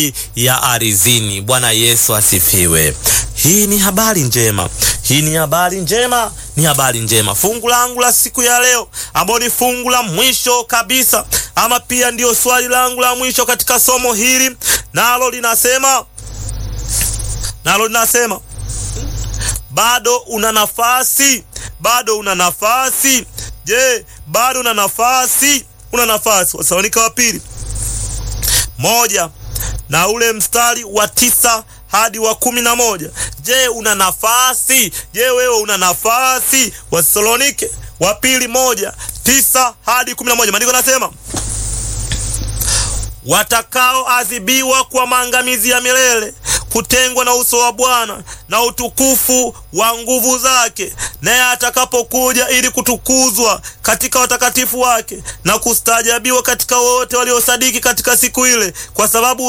ya arizini. Bwana Yesu asifiwe. Hii ni habari njema, hii ni habari njema, ni habari njema. Fungu langu la siku ya leo, ambalo ni fungu la mwisho kabisa, ama pia ndiyo swali langu la mwisho katika somo hili, nalo linasema nalo linasema bado una nafasi, bado una nafasi. Je, bado una nafasi? Una nafasi. Wasalonika wa pili moja na ule mstari wa tisa hadi wa kumi na moja. Je, una nafasi? Je, wewe una nafasi? Wasalonike wa pili moja tisa hadi kumi na moja. Maandiko nasema watakaoadhibiwa kwa maangamizi ya milele kutengwa na uso wa Bwana na utukufu wa nguvu zake, naye atakapokuja ili kutukuzwa katika watakatifu wake na kustaajabiwa katika wote waliosadiki katika siku ile, kwa sababu